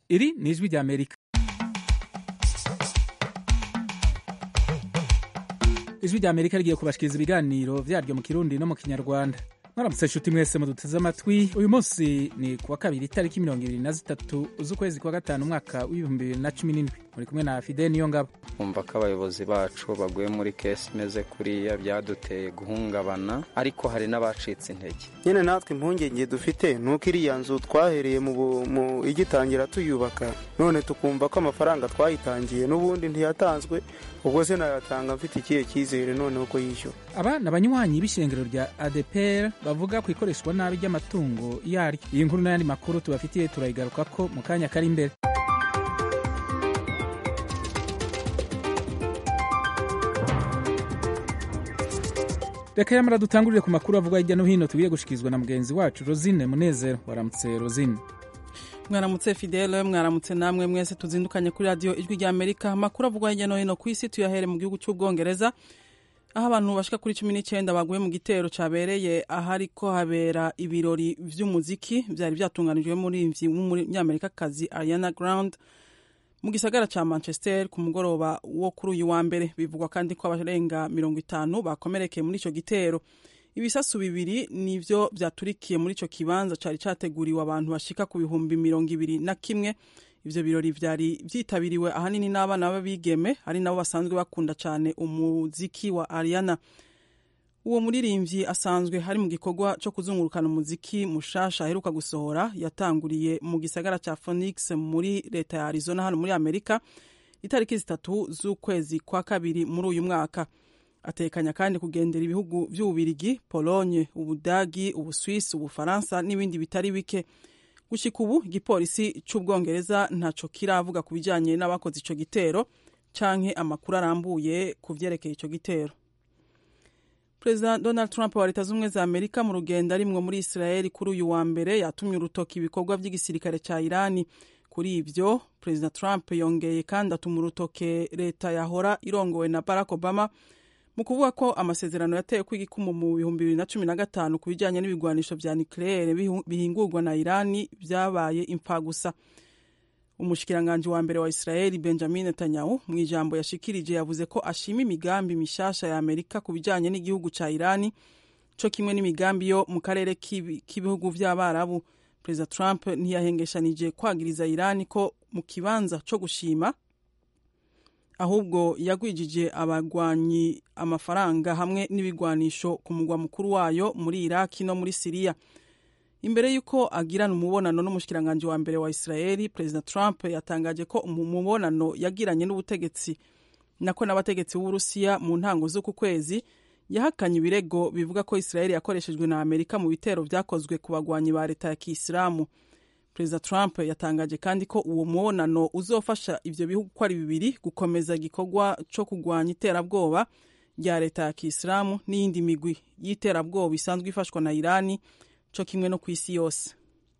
iri ni ijwi rya amerika ijwi rya amerika rigiye kubashikiriza ibiganiro vyaryo mu kirundi no mu kinyarwanda mwaramutse nshuti mwese muduteze amatwi uyu munsi ni kuwa kabiri itariki mirongo ibiri na zitatu z'ukwezi kwa gatanu umwaka w'ibihumbi bibiri na cumi n'indwi muri kumwe na fide niyo ngabo kumva ko abayobozi bacu baguye muri kesi imeze kuriya byaduteye guhungabana ariko hari n'abacitse intege nyine natwe impungenge dufite ni uko iriya nzu twahereye mu igitangira tuyubaka none tukumva ko amafaranga twayitangiye n'ubundi ntiyatanzwe ubwo se nayatanga mfite ikihe cyizere noneho ko yishyura aba ni abanywanyi b'ishengero rya adepr bavuga ku ikoreshwa nabi ry'amatungo yaryo iyi nkuru n'ayandi makuru tubafitiye turayigaruka ko mu kanya kari imbere reka yamara dutangurire ku makuru avugwa hirya no hino tugiye gushyikirizwa na mugenzi wacu rosine munezero waramutse rosine mwaramutse fidele mwaramutse namwe mwese tuzindukanye kuri radiyo ijwi rya amerika amakuru avugwa hirya no hino ku isi tuyahere mu gihugu cy'ubwongereza aho abantu bashika kuri cumi n'icyenda baguye mu gitero cyabereye ahariko habera ibirori vy'umuziki byari byatunganijwe muri w'umunyamerikakazi ariana grande mu gisagara cya manchester ku mugoroba wo kuri uyu wa mbere bivugwa kandi ko abarenga mirongo itanu bakomerekeye muri icyo gitero ibisasu bibiri nivyo vyaturikiye muri ico kibanza cari categuriwe abantu bashika ku bihumbi mirongo ibiri na kimwe ivyo birori vyari vyitabiriwe ahanini n'abana b'abigeme ari nabo basanzwe bakunda cane umuziki wa ariana uwo muririmvyi asanzwe hari mu gikorwa co kuzungurukana umuziki mushasha aheruka gusohora yatanguriye mu gisagara ca phoenix muri leta ya arizona hano muri amerika itariki zitatu z'ukwezi kwa kabiri muri uyu mwaka atekanya kandi kugendera ibihugu vy'ububirigi polonye ubudagi ubuswisi ubufaransa n'ibindi bitari bike gushika ubu igipolisi c'ubwongereza ntaco kiravuga ku bijanye n'abakoze ico gitero canke amakuru arambuye ku vyerekeye ico gitero perezida donald trump wa leta z'ubumwe za amerika mu rugendo arimwo muri israeli kuri uyu wa mbere yatumye urutoki ibikorwa vy'igisirikare ca irani kuri ivyo perezida trump yongeye kandi atuma urutoke leta yahora irongowe na barack obama mu kuvuga ko amasezerano yatewe ko igikumu mu bihumbi bibiri na cumi na gatanu ku bijyanye n'ibigwanisho vya nucleaire bihingurwa na irani vyabaye impfagusa umushikiranganji wa mbere wa israeli benjamin netanyahu mu ijambo yashikirije yavuze ko ashima imigambi mishasha ya amerika ku bijyanye n'igihugu ca irani co kimwe n'imigambi yo mu karere k'ibihugu vy'abarabu perezida trump ntiyahengeshanije kwagiriza irani ko mu kibanza co gushima ahubwo yagwijije abagwanyi amafaranga hamwe n'ibigwanisho ku mugwa mukuru wayo muri iraki no muri siriya imbere y'uko agirana umubonano n'umushikiranganji wa mbere wa israeli perezida trump yatangaje ko mu mubonano yagiranye n'ubutegetsi nako n'abategetsi b'uburusiya mu ntango z'uku kwezi yahakanye ibirego bivuga ko israeli yakoreshejwe na amerika mu bitero vyakozwe ku bagwanyi ba leta ya kisilamu perezida trump yatangaje kandi ko uwo mubonano uzofasha ivyo bihugu ko ari bibiri gukomeza igikorwa co kugwanya iterabwoba rya leta ya kisilamu n'iyindi migwi y'iterabwoba isanzwe ifashwa na irani co kimwe no ku isi yose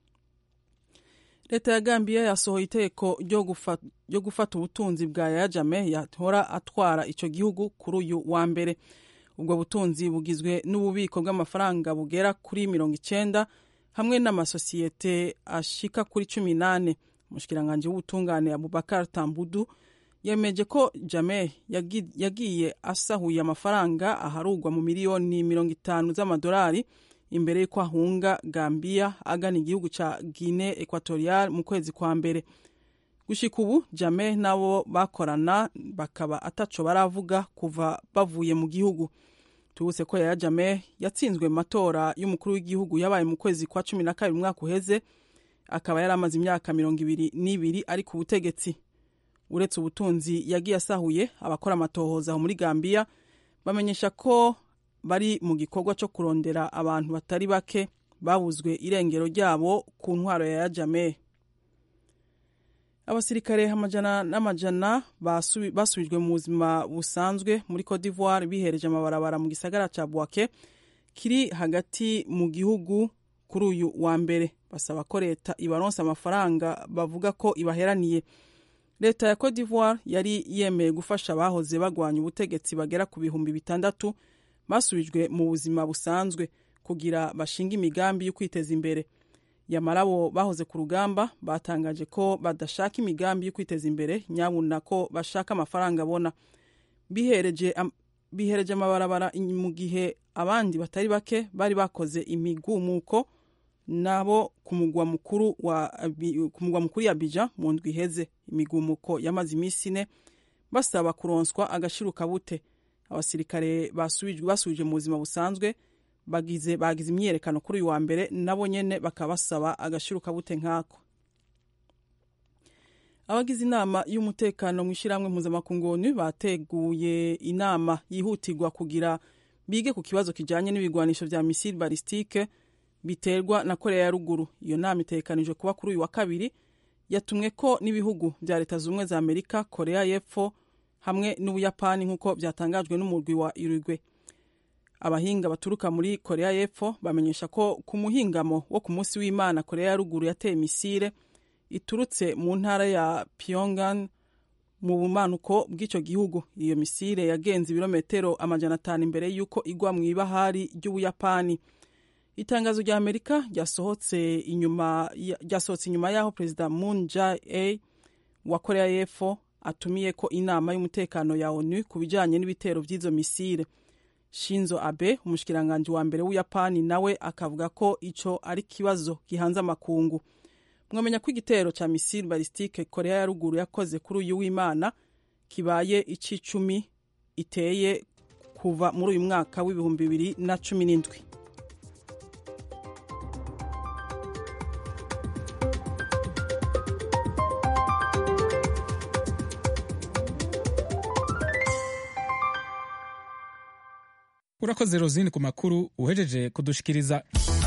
leta ya gambiya yasohoye iteko ryo gufata ubutunzi bwa yaya jame yahora atwara ico gihugu kuri uyu wa mbere ubwo butunzi bugizwe n'ububiko bw'amafaranga bugera kuri mirongo icenda hamwe n'amasosiyete ashika kuri cumi nane umushikiranganji w'ubutungane abubakar tambudu yemeje ko jame yagiye asahuye amafaranga aharugwa mu miliyoni mirongo itanu z'amadolari imbere y'uko ahunga gambiya agana igihugu ca guine equatorial mu kwezi kwa mbere gushika ubu jame nabo bakorana bakaba ataco baravuga kuva bavuye mu gihugu tubuse ko yaya jame yatsinzwe mu matora y'umukuru w'igihugu yabaye mu kwezi kwa cumi na kabiri umwaka uheze akaba yari amaze imyaka mirongo ibiri n'ibiri ari ku butegetsi uretse ubutunzi yagiye asahuye abakora amatohoza aho muri gambiya bamenyesha ko bari mu gikorwa cyo kurondera abantu batari bake babuzwe irengero ryabo ku ntwaro ya jame abasirikare amajana n'amajana basubijwe mu buzima busanzwe muri Cote d'Ivoire bihereje amabarabara mu gisagara ca Bouake kiri hagati mu gihugu kuri uyu wa mbere basaba ko leta ibaronsa amafaranga bavuga ko ibaheraniye leta ya Cote d'Ivoire yari yemeye gufasha abahoze bagwanya ubutegetsi bagera ku bihumbi bitandatu basubijwe mu buzima busanzwe kugira bashinga imigambi yo kwiteza imbere yamara abo bahoze ku rugamba batangaje ko badashaka imigambi yo kwiteza imbere nyabuna ko bashaka amafaranga abona bihereje bihereje amabarabara mu gihe abandi batari bake bari bakoze imigumuko nabo ku mugwa mukuru wa ku mugwa mukuru ya Abidjan mu ndwi iheze imigumuko yamaze iminsi ine basaba kuronswa agashiruka bute abasirikare basubije mu buzima busanzwe bagize bagize imyiyerekano kuri uyu wa mbere nabo nyene bakaba basaba agashiruka bute nkako abagize inama y'umutekano mu ishyirahamwe mpuzamakungu onu bateguye inama yihutirwa kugira bige ku kibazo kijanye n'ibigwanisho vya misile balistike biterwa na korea ya ruguru iyo nama itegekanijwe kuba kuri uyu wa kabiri yatumwe ko n'ibihugu vya leta z'ubumwe za amerika korea y'epfo hamwe n'ubuyapani nk'uko byatangajwe n'umurwi wa urugwe abahinga baturuka muri korea y'epfo bamenyesha ko ku muhingamo wo ku munsi w'imana korea ya ruguru yateye misile iturutse mu ntara ya pyongan mu bumanuko bw'icyo gihugu iyo misile yagenze ibirometero amajana atanu imbere y'uko igwa mu ibahari ry'ubuyapani itangazo rya amerika ryasohotse inyuma ryasohotse inyuma y'aho perezida moon jae wa korea y'epfo atumiye ko inama y'umutekano ya onu ku bijyanye n'ibitero by'izo misile shinzo abe umushikiranganji wa mbere w'ubuyapani nawe akavuga ko ico ari ikibazo gihanze amakungu mwamenya ko igitero ca misile balistike korea ya ruguru yakoze kuri uyu w'imana kibaye ic'icumi iteye kuva muri uyu mwaka w'ibihumbi bibiri na cumi n'indwi urakoze rozini ku makuru uhejeje kudushikiriza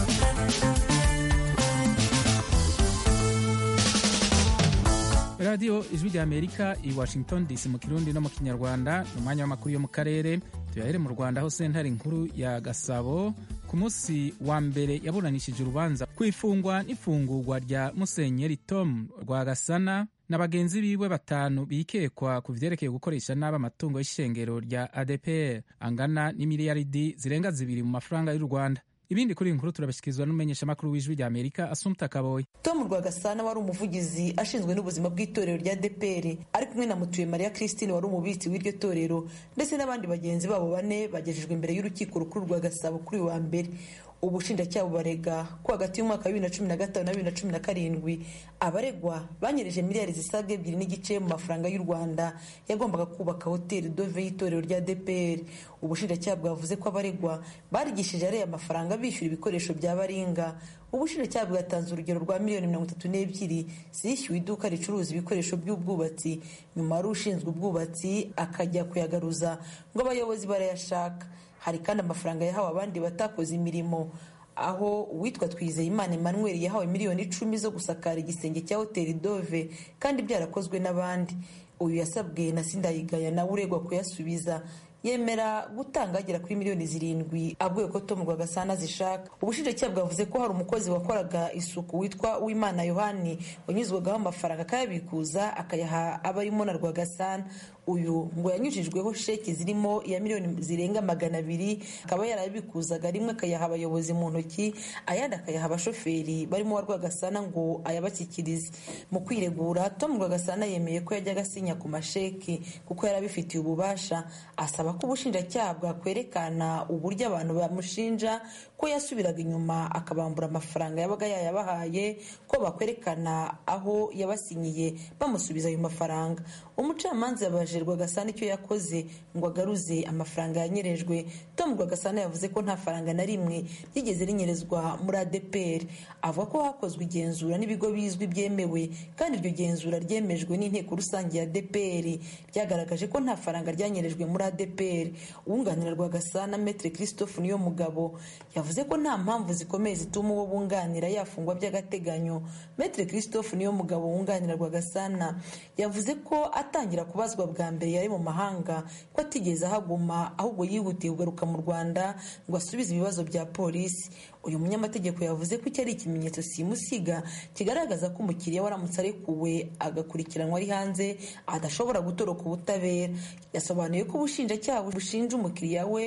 radiyo ijwi rya amerika i washington dc mu kirundi no mu kinyarwanda ni umwanya w'amakuru yo mu karere tuyahere mu rwanda aho sentare nkuru ya gasabo ku munsi wa mbere yaburanishije urubanza ku ifungwa n'ifungurwa rya musenyeri tom rwagasana na bagenzi biwe batanu bikekwa ku vyerekeye gukoresha nabi amatungo y'ishengero rya adpr angana n'imiliyaridi zirenga zibiri mu mafaranga y'u rwanda ibindi kuri iyi nkuru turabashyikirizwa n'umumenyeshamakuru w'ijwi rya amerika asumta kaboye tom rwagasana wari umuvugizi ashinzwe n'ubuzima bw'itorero rya deperi ari kumwe na mutuye mariya christine wari umubitsi w'iryo torero ndetse n'abandi bagenzi babo bane bagejejwe imbere y'urukiko rukuru rwa gasabo kuri uyu wa mbere ubushinjacyaha bubarega ko hagati y'umwaka wa bibiri na cumi na gatanu na bibiri na cumi na karindwi abaregwa banyereje miliyari zisaga ebyiri n'igice mu mafaranga y'u rwanda yagombaga kubaka hoteli dove y'itorero rya dpr ubushinjacyaha bwavuze ko abaregwa barigishije ariya mafaranga bishyura ibikoresho bya baringa ubushinjacyaha bwatanze urugero rwa miliyoni mirongo itatu n'ebyiri zishyuwe iduka ricuruza ibikoresho by'ubwubatsi nyuma wari ushinzwe ubwubatsi akajya kuyagaruza ngo abayobozi barayashaka hari kandi amafaranga yahawe abandi batakoze imirimo aho uwitwa twizeyimana emmanuel yahawe miliyoni icumi zo gusakara igisenge cya hoteli dove kandi byarakozwe n'abandi uyu yasabwe na sindayigaya nawe uregwa kuyasubiza yemera gutanga agera kuri miliyoni zirindwi abwiwe ko tom rwagasana zishaka ubushinjacyaha bwavuze ko hari umukozi wakoraga isuku witwa uwimana yohani wanyuzwagaho amafaranga akayabikuza akayaha abarimo na rwagasana uyu ngo yanyujijweho sheki zirimo iya miliyoni zirenga magana abiri akaba yarabikuzaga rimwe akayaha abayobozi mu ntoki ayandi akayaha abashoferi barimo wa rwagasana ngo ayabashyikirize mu kwiregura tom rwagasana yemeye ko yajyaga asinya ku masheki kuko yari abifitiye ububasha asaba ko ubushinjacyaha bwakwerekana uburyo abantu bamushinja ko yasubiraga inyuma akabambura amafaranga yabaga yayabahaye ko bakwerekana aho yabasinyiye bamusubiza ayo mafaranga umucamanza yabajije rwagasana icyo yakoze ngo agaruze amafaranga yanyerejwe tom rwagasana yavuze ko nta faranga na rimwe ryigeze rinyerezwa muri adpr avuga ko hakozwe igenzura n'ibigo bizwi byemewe kandi iryo genzura ryemejwe n'inteko rusange ya dpr ryagaragaje ko nta faranga ryanyerejwe muri adpr uwunganira rwagasana metre christophe niyo mugabo yavuze ko nta mpamvu zikomeye zituma uwo bunganira yafungwa by'agateganyo metre christophe niyo mugabo wunganira rwagasana yavuze ko atangira kubazwa bwa mbere yari mu mahanga ko atigeze ahaguma ahubwo yihutiye kugaruka mu rwanda ngo asubize ibibazo bya polisi uyu munyamategeko yavuze ko iki ari ikimenyetso simusiga kigaragaza ko umukiriya waramutse arekuwe agakurikiranwa ari hanze adashobora gutoroka ubutabera yasobanuye ko ubushinjacyaha bushinja umukiriya we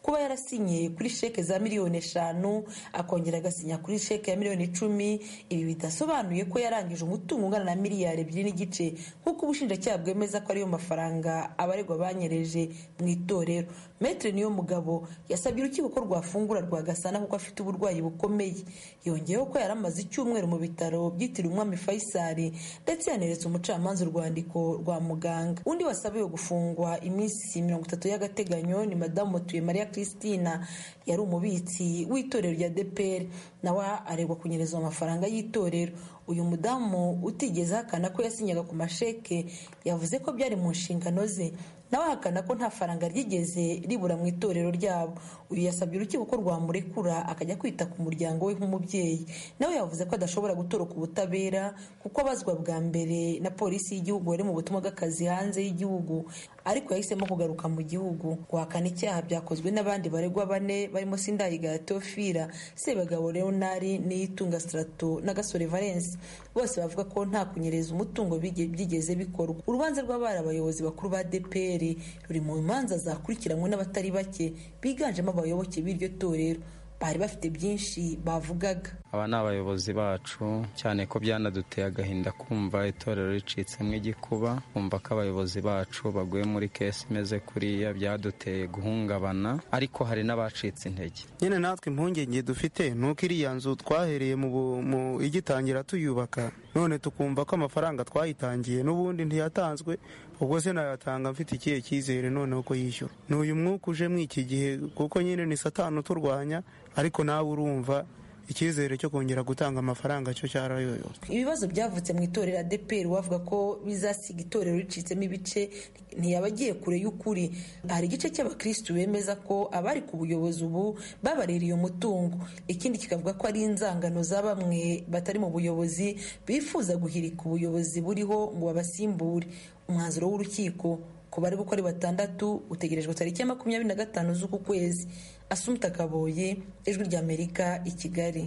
kuba yarasinye kuri sheke za miliyoni eshanu akongera agasinya kuri sheke ya miliyoni icumi ibi bidasobanuye ko yarangije umutungo ungana na miliyari ebyiri n'igice nk'uko ubushinjacyaha bwemeza ko ariyo mafaranga abaregwa banyereje mu itorero metre niyo mugabo yasabye urukiko ko rwafungura rwagasana kuko afite uburwayi bukomeye yongeyeho ko yari amaze icyumweru mu bitaro byitiriwe umwami faisal ndetse yaneretse umucamanza urwandiko rwa muganga undi wasabiwe gufungwa iminsi mirongo itatu y'agateganyo ni madamu mutuye maria christina yari umubitsi w'itorero rya depr nawe aregwa kunyereza amafaranga y'itorero uyu mudamu utigeze ahakana ko yasinyaga ku masheke yavuze ko byari mu nshingano ze nawe ahakana ko nta faranga ryigeze ribura mu itorero ryabo uyu yasabye urukiko ko rwamurekura akajya kwita ku muryango we nk'umubyeyi nawe yavuze ko adashobora gutoroka ubutabera kuko abazwa bwa mbere na polisi y'igihugu wari mu butumwa bw'akazi hanze y'igihugu ariko yahisemo kugaruka mu gihugu guhakana icyaha byakozwe n'abandi baregwa bane barimo sindayigaya teofila sebagabo leonari niyitunga strato na gasore valence bose bavuga ko nta kunyereza umutungo byigeze bikorwa urubanza rw'abari abayobozi bakuru ba dpr ruri mu manza zakurikiranywe n'abatari bake biganjemo abayoboke b'iryo torero bari bafite byinshi bavugaga aba ni abayobozi bacu cyane ko byanaduteye agahinda kumva itorero ricitsemo igikuba kumva ko abayobozi bacu baguye muri kesi imeze kuriya byaduteye guhungabana ariko hari n'abacitse intege nyine natwe impungenge dufite ni uko iriya nzu twahereye mu igitangira tuyubaka none tukumva ko amafaranga twayitangiye n'ubundi ntiyatanzwe ubwo se nayatanga mfite ikihe cyizere noneho ko yishyura ni uyu mwuka uje muri iki gihe kuko nyine ni satani uturwanya ariko nawe urumva icyizere cyo kongera gutanga amafaranga cyo cyarayoyotse ibibazo byavutse mu itorero adeperi wavuga ko bizasiga itorero ricitsemo ibice ntiyaba agiye kure y'ukuri hari igice cy'abakirisitu bemeza ko abari ku buyobozi ubu babaririye umutungo ikindi kikavuga ko ari inzangano za bamwe batari mu buyobozi bifuza guhirika ubuyobozi buriho ngo babasimbure umwanzuro w'urukiko ku bari uko ari batandatu utegerejwe tariki ya makumyabiri na gatanu z'uku kwezi asumta kaboye ijwi ry'amerika i kigali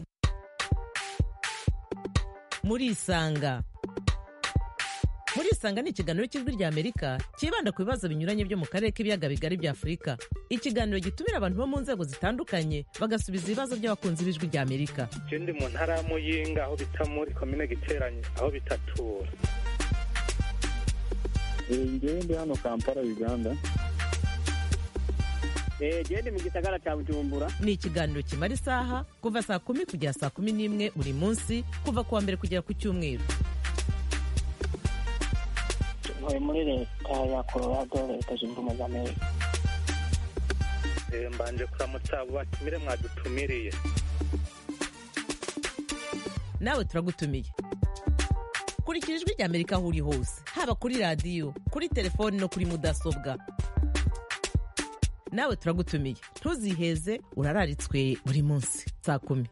muri isanga muri isanga ni ikiganiro cy'ijwi ry'amerika cyibanda ku bibazo binyuranye byo mu karere k'ibiyaga bigari bya afurika ikiganiro gitumira abantu bo mu nzego zitandukanye bagasubiza ibibazo by'abakunzi b'ijwi ry'amerika ndi mu ntara ya muyinga aho bita muri komine giteranye aho bitatura ngewe ndi hano kampala uganda gende mu gisagara cya bujumbura ni ikiganiro kimara isaha kuva saa kumi kugera saa kumi n'imwe buri munsi kuva ku wa mbere kugera ku cyumweru ntuye muri leta ya colorado leta zunze ubumwe za amerika mbanje kuramutsa abo batumire mwadutumiriye nawe turagutumiye kurikira ijwi ry'amerika aho uri hose haba kuri radiyo kuri telefoni no kuri mudasobwa nawe turagutumiye ntuziheze urararitswe buri munsi saa kumi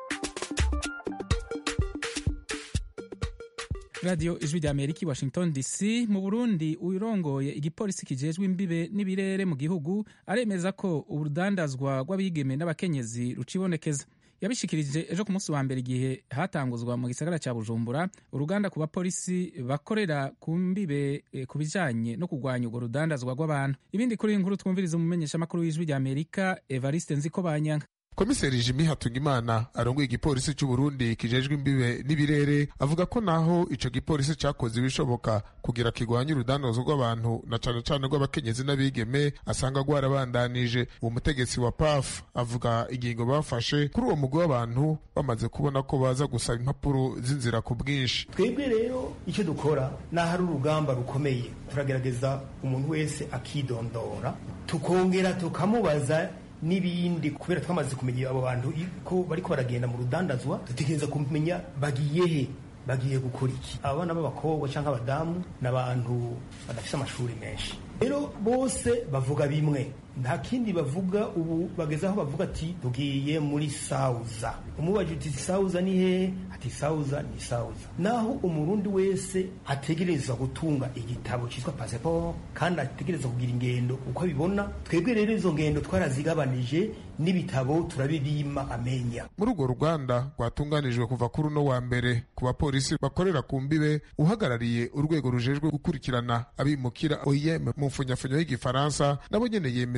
radiyo ijwi rya amerika i washington dc mu burundi urongoye igipolisi kijejwe imbibe n'ibirere mu gihugu aremeza ko urudandazwa rw'abigeme n'abakenyezi rucibonekeza yabishikirije ejo ku munsi wa mbere igihe hatanguzwa mu gisagara cya bujumbura uruganda ku bapolisi bakorera ku mbibe e, ku bijanye no kurwanya urwo rudandazwa rw'abantu ibindi kuri iyi nkuru twumviriza umumenyeshamakuru w'ijwi rya amerika evariste nziko banyanga komiseri jimi hatungimana arongoye igipolisi cy'uburundi kijejwe imbibe n'ibirere avuga ko naho ico gipolisi cakoze ibishoboka kugira kigwanye urudanozo rw'abantu na cane cane rw'abakenyezi n'abigeme asanga rwarabandanije uwo mutegetsi wa paf avuga ingingo bafashe kuri uwo mugwi w'abantu bamaze kubona ko baza gusaba impapuro z'inzira ku bwinshi twebwe rero icyo dukora naho ari urugamba rukomeye turagerageza umuntu wese akidondora tukongera tukamubaza n'ibindi kubera twamaze kumenya abo bantu ko bariko baragenda mu rudandazwa dutekereza kumenya bagiye he bagiye gukora iki abana b'abakobwa cyangwa abadamu ni abantu badafite amashuri menshi rero bose bavuga bimwe nta kindi bavuga ubu bageze aho bavuga ati tugiye muri sauza umubajije uti sauza ni hehe ati sauza ni sauza naho umurundi wese ategereza gutunga igitabo cyitwa pasiporo kandi ategereza kugira ingendo uko abibona twebwe rero izo ngendo twarazigabanije n'ibitabo turabibima amenya muri urwo ruganda rwatunganijwe kuva kuri uno wa mbere ku bapolisi bakorera ku mbibe uhagarariye urwego rujejwe gukurikirana abimukira oem mu mfunyafunyo y'igifaransa nabo nyene yemeza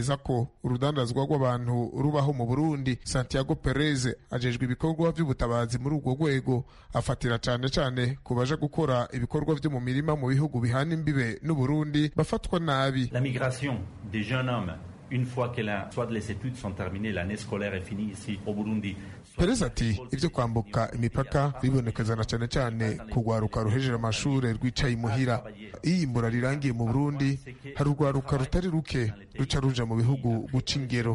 kwemeza ko urudandazwa rw'abantu rubaho mu burundi santiago perez ajejwe ibikorwa by'ubutabazi muri urwo rwego afatira cyane cyane ku baje gukora ibikorwa byo mu mirima mu bihugu bihana imbibe n'uburundi bafatwa nabi La migration des jeunes hommes, une fois que la, soit les études sont terminées, l'année scolaire est finie ici au Burundi. perez ati ibyo kwambuka imipaka bibonekezana cyane cyane ku rwaruka ruhejeje amashuri rwicaye imuhira iyo imbura rirangiye mu burundi hari urwaruka rutari ruke ruca ruja mu bihugu guca ingero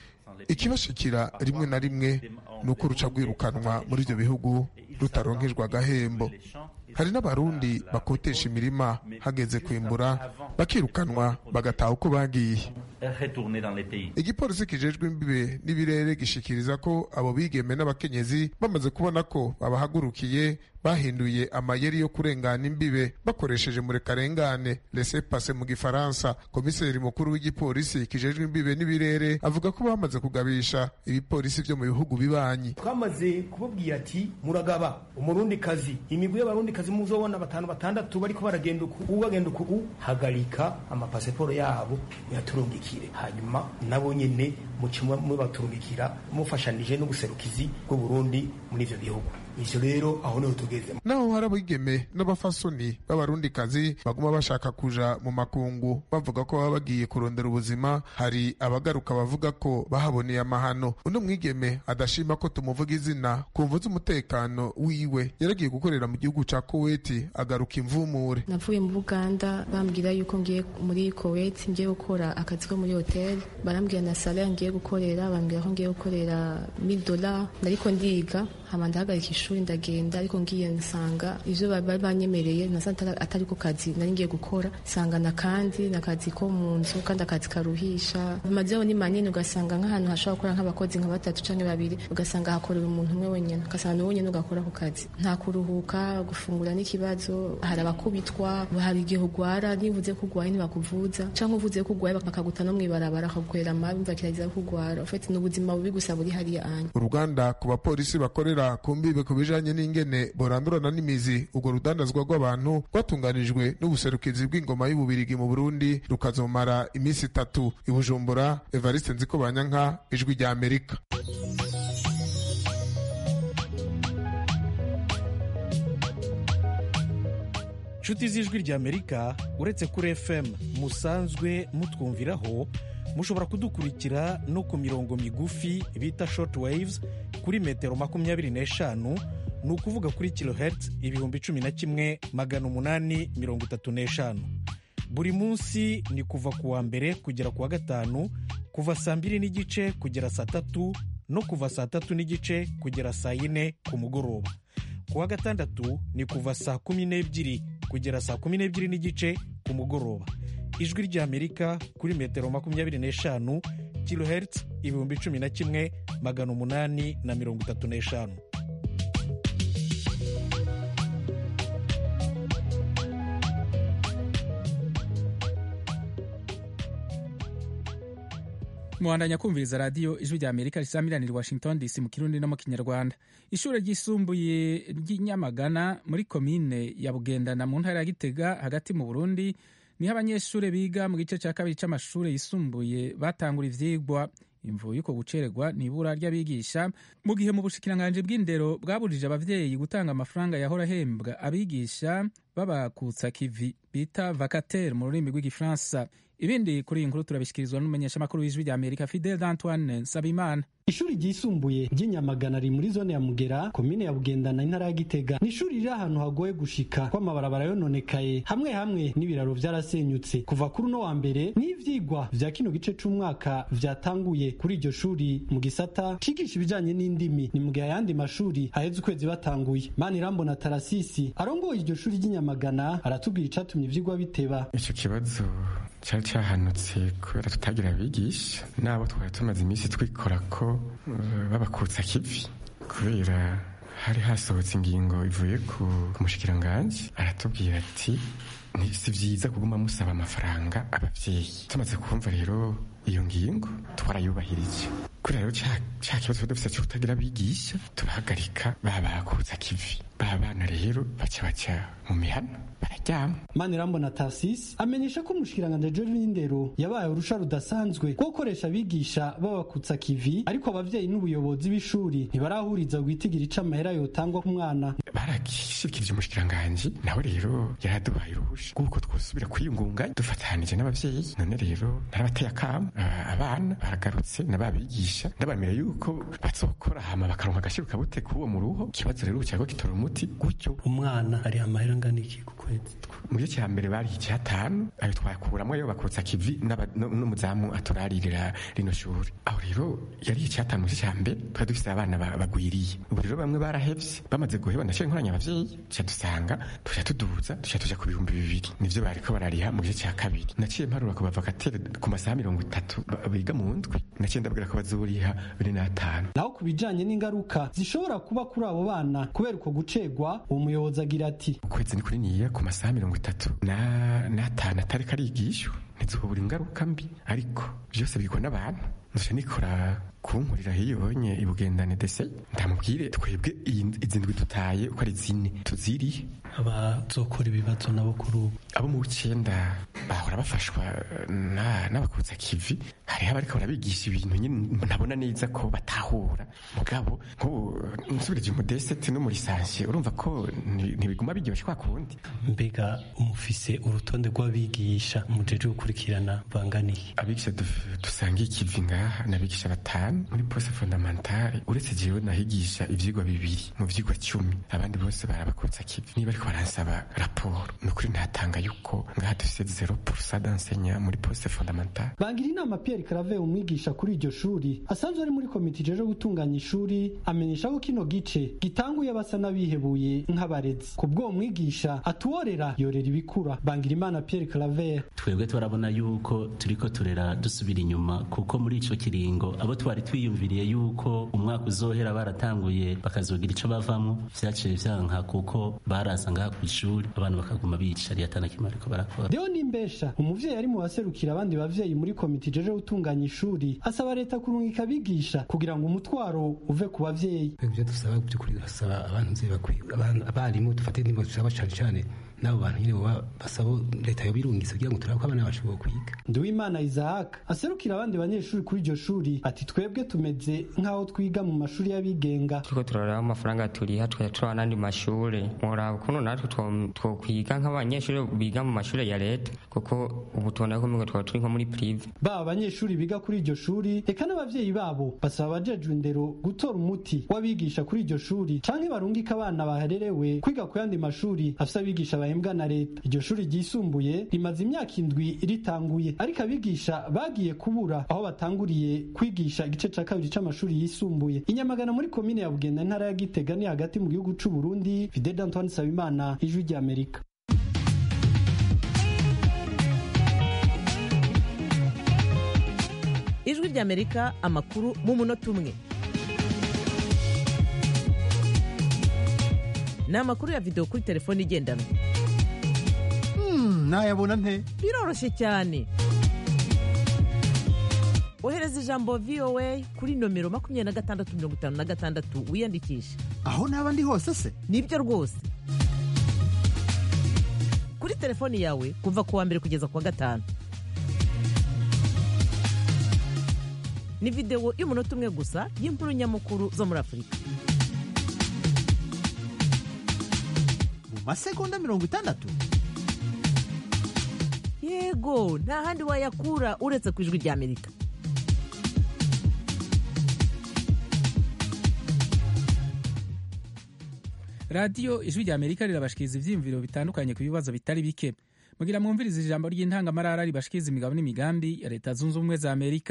ikibashikira rimwe na rimwe ni uko ruca rwirukanwa muri ibyo bihugu rutaronkejwe agahembo hari n'abarundi bakotesha imirima hageze kwimbura bakirukanwa bagataha uko bagiye Retourner dans les pays. igipolisi kijejwe imbibe n'ibirere gishikiriza ko abo bigeme n'abakenyezi bamaze kubona ko babahagurukiye bahinduye amayeri yo kurengana imbibe bakoresheje murekarengane lese pase mu gifaransa komiseri mukuru w'igipolisi kijejwe imbibe n'ibirere avuga ko bamaze kugabisha ibipolisi byo mu bihugu bibanyi twamaze kubabwira ati muragaba umurundikazi imigwi y'abarundikazi muzobona batanu batandatu bariko baragenda uku ubu bagenda uku ubu hagarika amapasiporo yabo muyaturungikire hanyuma nabo nyene muce mubaturungikira mufashanije n'ubuserukizi bw'uburundi muri ivyo bihugu ivyo rero aho niho tugeze naho hari abigeme n'abafasoni b'abarundikazi baguma bashaka kuja mu makungu bavuga ko baba bagiye kurondera ubuzima hari abagaruka bavuga ko bahaboneye amahano undi mwigeme adashima ko tumuvuga izina ku mvu z'umutekano wiwe yaragiye gukorera mu gihugu ca koweti agaruka imvumure navuye mu buganda bambwira yuko ngiye muri koweti ngiye gukora akazi ko muri hoteli barambwira na salari ngiye gukorera bambwira ko ngiye gukorera mil dola nariko ndiga hama ndahagarika ishuri ndagenda ariko ngiye nsanga ivyo bari banyemereye nasanze atari ko kazi nari ngiye gukora nsanga na kandi nakazi ko mu nzu kandi akazi karuhisha amazu ni manini ugasanga nk'ahantu hashobora gukora nk'abakozi nka batatu canke babiri ugasanga hakorera umuntu umwe wenyene ugasanga ni wenyene ugakora ako kazi nta kuruhuka gufungura n'ikibazo hari abakubitwa hari igihe ugwara nivuze ko ugwaye ntibakuvuza canke uvuze ko ugwaye bakaguta no mw'ibarabara bakagukorera amabi mva kiragiza ko ugwara ufite n'ubuzima bubi gusa buri hariya anya uruganda ku bapolisi bakorera ku mbibe ku bijanye n'ingene borandurana n'imizi urwo rudandazwa rw'abantu rwatunganijwe n'ubuserukizi bw'ingoma y'ububirigi mu burundi rukazomara iminsi itatu i bujumbura evariste nziko banyanka ijwi rya amerika inshuti z'ijwi rya amerika uretse kuri fm musanzwe mutwumviraho mushobora kudukurikira no ku mirongo migufi bita short waves kuri metero makumyabiri n'eshanu ni ukuvuga kuri kilohertz ibihumbi cumi na kimwe magana umunani mirongo itatu n'eshanu buri munsi ni kuva ku wa mbere kugera ku wa gatanu kuva saa mbiri n'igice kugera saa tatu no kuva saa tatu n'igice kugera saa yine ku mugoroba ku wa gatandatu ni kuva saa kumi n'ebyiri kugera saa kumi n'ebyiri n'igice ku mugoroba ijwi ry'amerika kuri metero makumyabiri n'eshanu kilohertz ibihumbi cumi na kimwe magana umunani na mirongo itatu n'eshanu muhandanya kumviriza radiyo ijwi rya amerika risamiranira washington dc mu kirundi no mu kinyarwanda ishuri ryisumbuye ry'inyamagana muri komine ya bugendana mu ntara ya gitega hagati mu burundi niho abanyeshuri biga mu gice cya kabiri cy'amashuri yisumbuye batangura ivyigwa imvu y'uko gucererwa ni ibura ry'abigisha mu gihe mu bushikiranganji bw'indero bwaburije abavyeyi gutanga amafaranga yahora ahembwa abigisha babakutsa kivi bita vacataire mu rurimi rw'igifaransa ibindi kuri iyi nkuru turabishyikirizwa n'umumenyeshamakuru w'ijwi rya amerika fidel d'antoine nsabimana ishuri ryisumbuye ry'inyamagana riri muri zone ya mugera komine ya bugendana intara ya gitega ni ishuri riri ahantu hagoye gushika ko amabarabara yononekaye hamwe hamwe n'ibiraro vyarasenyutse kuva kuri uno wa mbere n'ivyigwa vya kino gice c'umwaka vyatanguye kuri iryo shuri mu gisata cigisha ibijanye n'indimi ni mu gihe ayandi mashuri haheze ukwezi batanguye manirambona tarasisi arongoye iryo shuri ry'inyamagana aratubwira icatumye ivyigwa biteba ico kibazo cyari cyahanutse kubera tutagira abigisha n'abo twari tumaze iminsi twikora ko babakutsa kivi kubera hari hasohotse ingingo ivuye ku mushikiranganji aratubwira ati ni si byiza kuguma musaba amafaranga abavyeyi tumaze kumva rero iyo ngingo twarayubahirije kubera rero ca ca kibazo dufise cyo kutagira abigisha turahagarika babakuza kivi ba bana rero baca baca mu mihana bararyama manirambona tasis amenyesha ko umushikiranganji ejo w'indero yabaye urusha rudasanzwe rwo gukoresha abigisha babakutsa kivi ariko abavyeyi n'ubuyobozi b'ishuri ntibarahuriza gwitigira ica amahera yotangwa ku mwana baragishikirije umushikiranganji nawe rero yaraduhaye uruhusha rw'uko twosubira kwiyungunganya dufatanije n'abavyeyi none rero narabateye akamo aba- abana baragarutse n'ababigisha ndabamira yuko bazokora hama bakaronka agashiruka bute k'uwo mu ruho ikibazo rero cyangwa gitora umuti gutyo umwana ari amahera angana iki ku kwezi mu gice cya mbere bari icyatanu ayo twakuramo yo bakutsa kivi n'aba- no- n'umuzamu aturaririra rino shuri aho rero yari icyatanu mu gice cya mbere twari dufite abana ba- bagwiriye ubu rero bamwe barahevye bamaze guheba nashyira inkoranya abavyeyi tuca dusanga tuja tuduza tuca tuja ku bihumbi bibiri nivyo bariko barariha mu gice cya kabiri naciye mparura ku bavakatere ku masaha mirongo itatu ba- biga mu ndwi naciye ndabwira ko bazoriha bine n'atanu naho ku bijanye n'ingaruka zishobora kuba kuri abo bana kubera uko gucegwa uwo muyobozi agira ati ukwezi ni kuri niya ku masaha mirongo itatu na n'atanu atari karigishwa ntizobura ingaruka mbi ariko byose bigwa n'abantu nzoca nikora kunkurira hiyonye ibugendane dese ndamubwire twebwe iyi- izi ndwi dutaye uko ari zine tuzirihe abazokora ibibazo nabo kuri ubu abo mu w'icenda bahora bafashwa na- n'abakutsa kivi hariho abariko barabigisha ibintu nyine ntabona neza ko batahura mugabo nk'ubu nsubirije umudesete no muri sansiye urumva ko nti- ntibiguma biryoshye kwa kundi mbega umufise urutonde rw'abigisha mujeje gukurikirana banganiye abigisha duf- dusangiye ikivi ngaha n'abigisha batanu muri pose fondamentale uretse jewe nahigisha ivyigwa bibiri mu vyigwa cumi abandi bose barabakutsa kivi niba ariko baransaba raporo ni ukuri ntatanga yuko ngaha dufise zero purusa d'enseignant muri pose fondamentale bangira inama Pierre Claver umwigisha kuri iryo shuri asanzwe ari muri komite ijeje gutunganya ishuri amenyesha ko kino gice gitanguye basa n'abihebuye nk'abarezi ku bw'uwo mwigisha atuworera yorera ibikura bangira imana Pierre Claver twebwe turabona yuko turiko turera dusubira inyuma kuko muri ico kiringo abo twari twiyumviriye yuko umwaka uzohera baratanguye bakazogira ico bavamwo vyaciye vyanka kuko barasa ngaha kw'ishuri abantu bakaguma bicariye atana kimwe ariko barakora Deo Nimbesha umuvyeyi ari mu baserukira abandi bavyeyi muri komite ijeje gutunganya ishuri asaba leta kurungika abigisha kugira ngo umutwaro uve ku bavyeyi ibyo dusaba by'ukuri turasaba abantu nzi bakwiye abantu- abarimu dufate nimba dusaba cyane cyane n'abo bantu nyine baba basaba leta yobirungisa kugira ngo turabe ko abana bacu kwiga Nduwimana Isaac aserukira abandi banyeshuri kuri iryo shuri ati twebwe tumeze nk'aho twiga mu mashuri y'abigenga turiko turaraba amafaranga turiha tukajya turaba n'andi mashure mworaba ukuntu natwe two- twokwiga nk'abanyeshuri biga mu mashure ya leta kuko ubu tubona ko umengo twaba turi nko muri prive baba abanyeshuri biga kuri iryo shuri eka n'abavyeyi babo basaba abajejwe indero gutora umuti w'abigisha kuri iryo shuri canke barungika abana bahererewe kwiga ku yandi mashuri afise abigisha bahembwa na leta iryo shuri ryisumbuye rimaze imyaka indwi ritanguye ariko abigisha bagiye kubura aho batanguriye kwigisha igice ca kabiri c'amashuri yisumbuye inyamagana muri komine ya bugenda intara ya gitega ni hagati mu gihugu c'u burundi fidel antoine sabimana ijwi ry'amerika ijwi ry'amerika amakuru mu munota umwe ni amakuru ya videwo kuri telefone igendanwa nayabona nte biroroshye cyane ohereza ijambo voa kuri nomero makumyabiri na gatandatu mirongo itanu na gatandatu wiyandikishe aho naba ndi hose se nibyo rwose kuri telefoni yawe kuva ku wa mbere kugeza ku wa gatanu ni videwo y'umunota umwe gusa y'inkuru nyamukuru zo muri afurika mu masegonda mirongo itandatu yego nta handi wayakura uretse ku ijwi ry'amerika radiyo ijwi rya amerika rirabashikiriza ivyiyumviro bitandukanye ku bibazo bitari bike mugira mwumviriza ijambo ry'intangamarara ribashikiriza imigabo n'imigambi ya leta zunze ubumwe za amerika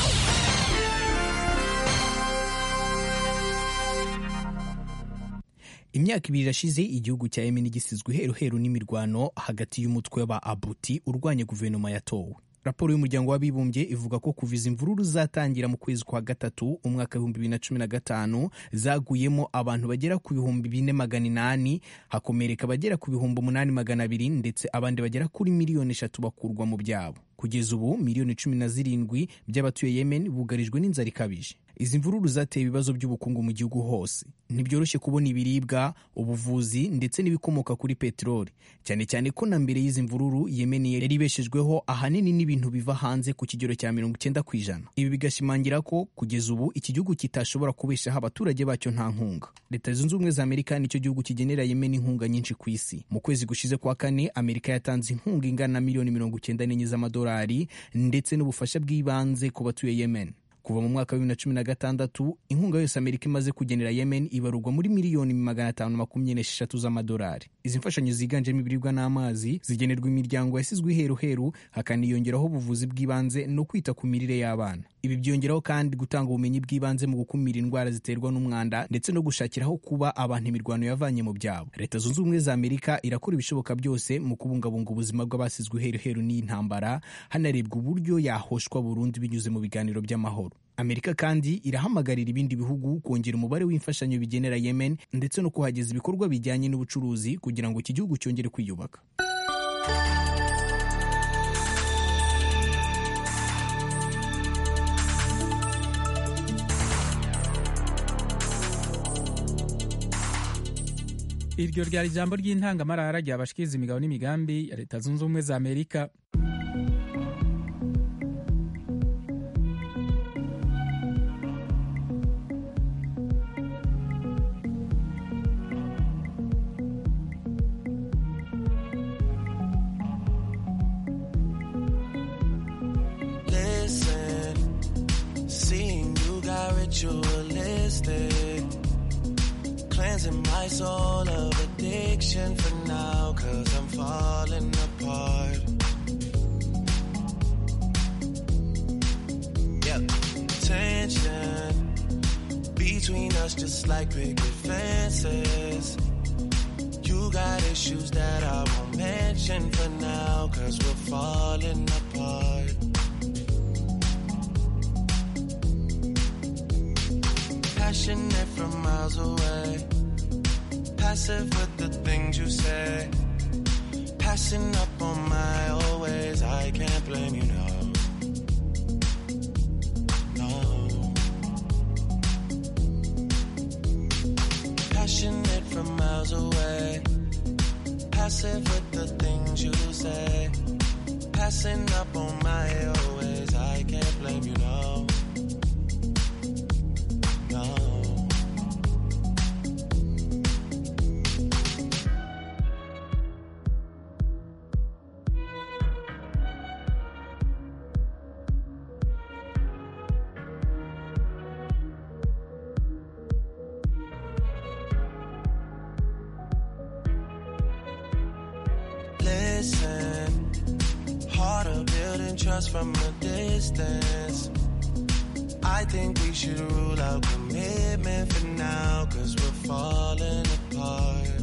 imyaka ibiri irashize igihugu cya yemen gisizwe heruheru n'imirwano hagati y'umutwe wa abuti urwanya guverinoma yatowe raporo y'umuryango w'abibumbye ivuga ko kuva izi mvururu zatangira mu kwezi kwa gatatu umwaka w'ibihumbi bibiri na cumi na gatanu zaguyemo abantu bagera ku bihumbi bine magana inani hakomereka abagera ku bihumbi umunani magana abiri ndetse abandi bagera kuri miliyoni eshatu bakurwa mu byabo kugeza ubu miliyoni cumi na zirindwi by'abatuye yemen bugarijwe n'inzara ikabije izi mvururu zateye ibibazo by'ubukungu mu gihugu hose ntibyoroshye kubona ibiribwa ubuvuzi ndetse n'ibikomoka kuri peteroli cyane cyane ko na mbere y'izi mvururu yemen yari ibeshejweho ahanini n'ibintu biva hanze ku kigero cya mirongo icyenda ku ijana ibi bigashimangira ko kugeza ubu iki gihugu kitashobora kubeshaho abaturage bacyo nta nkunga leta zunze ubumwe za amerika nicyo gihugu kigenera yemen inkunga nyinshi ku isi mu kwezi gushize kwa kane amerika yatanze inkunga ingana na miliyoni mirongo icyenda n'enye z'amadolari ndetse n'ubufasha bw'ibanze ku batuye yemen kuva mu mwaka wa bibiri na cumi na gatandatu inkunga yose amerika imaze kugenera yemen ibarurwa muri miliyoni magana atanu makumyabiri n'esheshatu z'amadolari izi mfashanyo ziganjemo ibiribwa n'amazi zigenerwa imiryango yasizwe iheruheru hakaniyongeraho ubuvuzi bw'ibanze no kwita ku mirire y'abana ibi byongeraho kandi gutanga ubumenyi bw'ibanze mu gukumira indwara ziterwa n'umwanda ndetse no gushakiraho kuba abantu imirwano yavanye mu byabo leta zunze ubumwe za amerika irakora ibishoboka byose mu kubungabunga ubuzima bw'abasizwe iheruheru n'iyi ntambara hanarebwa uburyo yahoshwa burundu binyuze mu biganiro by'amahoro amerika kandi irahamagarira ibindi bihugu kongera umubare w'imfashanyo bigenera yemen ndetse no kuhageza ibikorwa bijyanye n'ubucuruzi kugira ngo iki gihugu cyongere kwiyubaka iryo ryari ijambo ry'intangamarara ryabashikiriza imigabo n'imigambi ya leta zunze ubumwe za amerika Listen, seeing you got ritualistic, cleansing my soul of addiction for now, cause I'm falling apart. Yep, tension between us just like picket fences. You got issues that I won't mention for now, cause we're falling apart. Passionate from miles away, passive with the things you say. Passing up on my always, I can't blame you, no. No. Passionate from miles away, passive with the things you say. Passing up on my always, I can't blame you, no. No. Listen, harder building trust from a distance. I think we should rule out commitment for now, cause we're falling apart.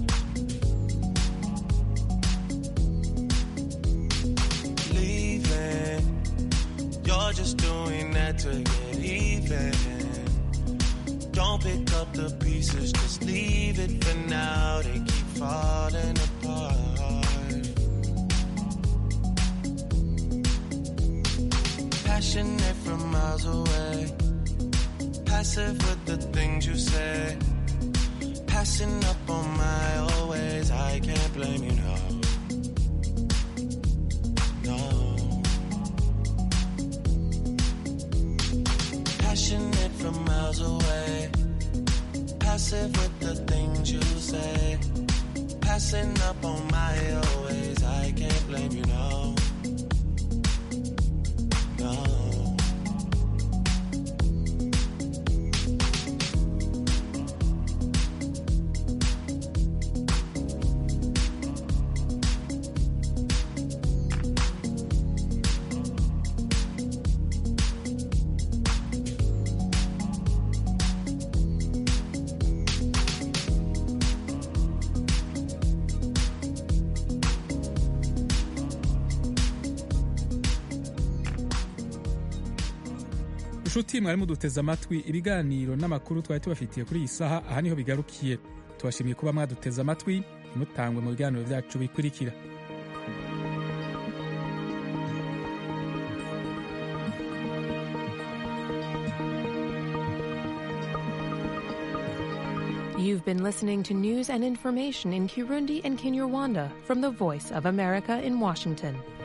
Leaving, you're just doing that to get even. Don't pick up the pieces, just leave it for now. They keep falling apart. Passionate from miles away, passive with the things you say. Passing up on my always, I can't blame you, no. No. Passionate from miles away, passive with the things you say. Passing up on my always, I can't blame you, no. No. nshuti mwari muduteze amatwi ibiganiro n'amakuru twari tubafitiye kuri iyi saha aha niho bigarukiye tubashimiye kuba mwaduteze amatwi ntimutangwe mu biganiro byacu bikurikira You've been listening to news and information in Kirundi and Kinyarwanda from the Voice of America in Washington.